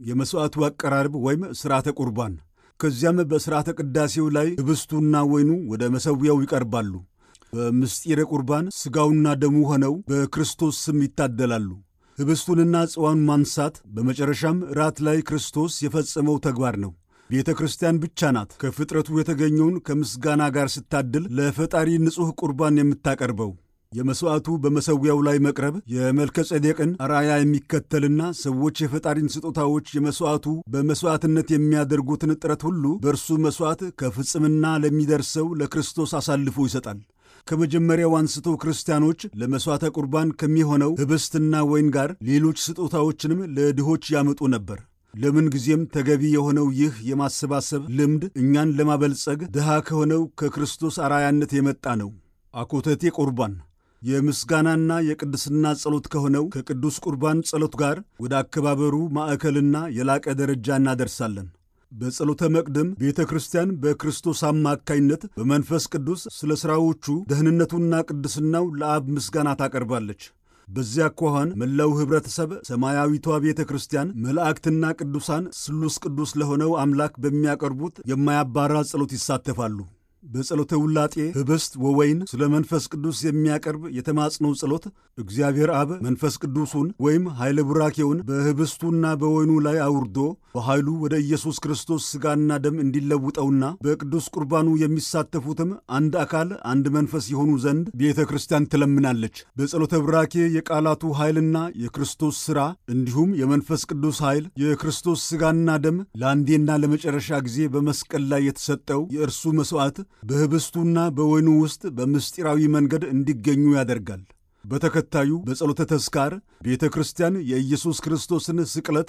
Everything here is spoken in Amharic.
የመሥዋዕቱ አቀራረብ ወይም ሥርዓተ ቁርባን። ከዚያም በሥርዓተ ቅዳሴው ላይ ኅብስቱና ወይኑ ወደ መሠዊያው ይቀርባሉ። በምስጢረ ቁርባን ሥጋውና ደሙ ሆነው በክርስቶስ ስም ይታደላሉ። ኅብስቱንና ጽዋውን ማንሳት በመጨረሻም ራት ላይ ክርስቶስ የፈጸመው ተግባር ነው። ቤተ ክርስቲያን ብቻ ናት ከፍጥረቱ የተገኘውን ከምስጋና ጋር ስታድል ለፈጣሪ ንጹሕ ቁርባን የምታቀርበው። የመሥዋዕቱ በመሠዊያው ላይ መቅረብ የመልከ ጼዴቅን አርአያ የሚከተልና ሰዎች የፈጣሪን ስጦታዎች የመሥዋዕቱ በመሥዋዕትነት የሚያደርጉትን ጥረት ሁሉ በእርሱ መሥዋዕት ከፍጽምና ለሚደርሰው ለክርስቶስ አሳልፎ ይሰጣል። ከመጀመሪያው አንስቶ ክርስቲያኖች ለመሥዋዕተ ቁርባን ከሚሆነው ኅብስትና ወይን ጋር ሌሎች ስጦታዎችንም ለድሆች ያመጡ ነበር። ለምን ጊዜም ተገቢ የሆነው ይህ የማሰባሰብ ልምድ እኛን ለማበልጸግ ድሃ ከሆነው ከክርስቶስ አርአያነት የመጣ ነው። አኮተቴ ቁርባን የምስጋናና የቅድስና ጸሎት ከሆነው ከቅዱስ ቁርባን ጸሎት ጋር ወደ አከባበሩ ማዕከልና የላቀ ደረጃ እናደርሳለን። በጸሎተ መቅደም ቤተ ክርስቲያን በክርስቶስ አማካይነት በመንፈስ ቅዱስ ስለ ሥራዎቹ ደህንነቱና ቅድስናው ለአብ ምስጋና ታቀርባለች። በዚያ አኳኋን መላው ኅብረተሰብ ሰማያዊቷ ቤተ ክርስቲያን መላእክትና ቅዱሳን ስሉስ ቅዱስ ለሆነው አምላክ በሚያቀርቡት የማያባራ ጸሎት ይሳተፋሉ። በጸሎተ ውላጤ ኅብስት ወወይን ስለ መንፈስ ቅዱስ የሚያቀርብ የተማጽኖ ጸሎት እግዚአብሔር አብ መንፈስ ቅዱሱን ወይም ኃይለ ቡራኬውን በኅብስቱና በወይኑ ላይ አውርዶ በኃይሉ ወደ ኢየሱስ ክርስቶስ ሥጋና ደም እንዲለውጠውና በቅዱስ ቁርባኑ የሚሳተፉትም አንድ አካል አንድ መንፈስ የሆኑ ዘንድ ቤተ ክርስቲያን ትለምናለች። በጸሎተ ቡራኬ የቃላቱ ኃይልና የክርስቶስ ሥራ እንዲሁም የመንፈስ ቅዱስ ኃይል የክርስቶስ ሥጋና ደም ለአንዴና ለመጨረሻ ጊዜ በመስቀል ላይ የተሰጠው የእርሱ መሥዋዕት በኅብስቱና በወይኑ ውስጥ በምስጢራዊ መንገድ እንዲገኙ ያደርጋል። በተከታዩ በጸሎተ ተስካር ቤተ ክርስቲያን የኢየሱስ ክርስቶስን ስቅለት